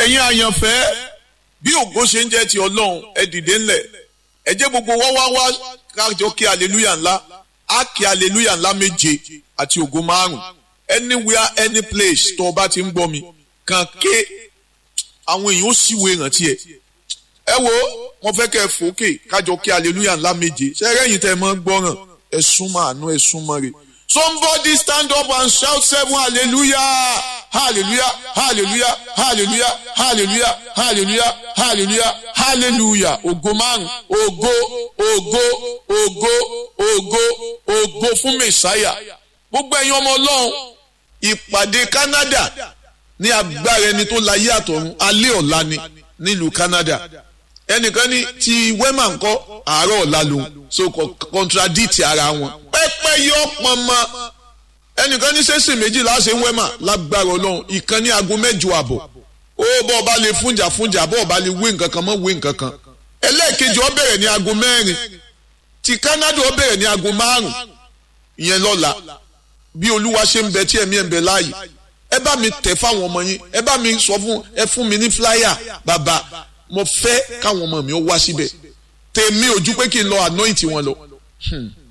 ẹ̀yin àyànfẹ́ bí ògo ṣe ń jẹ́ ti ọlọ́run ẹ dìde ńlẹ̀ ẹ jẹ́ gbogbo wá wá wá kájọ kí aleluya ńlá á kí aleluya ńlá méje àti ògo márùn anywhere any place tó o bá ti ń gbọ́ mi kàn ké àwọn èèyàn ó sì wo ìrántí ẹ ẹ wo wọn fẹ́ kẹ́ ẹ fòókè kájọ kí aleluya ńlá méje ṣẹ́rẹ́yìn tẹ́ ẹ mọ́ gbọ́ràn ẹ súnmọ́ àánú ẹ súnmọ́ rẹ̀ somebody stand up and shout seven hallelujah hallelujah hallelujah hallelujah hallelujah hallelujah hallelujah hallelujah ògo márùn ògo ògo ògo ògo ògo fún mẹsàáyà gbogbo ẹ̀yin ọmọ ọlọ́run ìpàdé canada ní agbára ẹni tó láyé àtọ̀run alẹ́ ọ̀la ni nílùú canada ẹnìkan ní ti wema ńkọ́ àárọ̀ ọ̀la lòun so contradict ara wọn pẹ́pẹ́ yọ pọnmọ ẹnìkan ní sẹ́sìn méjìlá ṣe ń wema lágbára ọlọ́run ìkan ní aago mẹ́jọ àbọ̀ ó bọ́ ọba lè fúnjà fúnjà bọ́ ọba lè wé nǹkan kan mọ́ wé nǹkan kan ẹlẹ́ẹ̀kejì ó bẹ̀rẹ̀ ní aago mẹ́rin ti canada ó bẹ̀rẹ̀ ní aago márùn ìyẹn lọ́la bí olúwa ṣe ń bẹ tí ẹ̀mí ẹ̀ ń bẹ láàyè ẹ bá mi tẹ̀ fáwọn ọmọ yín ẹ bá mi sọ fún ẹ fún mi ní flyer bàbá mo fẹ́ káwọn ọmọ mi ó wá síbẹ̀ tèmi ojú pé kí n lọ anoint wọn lọ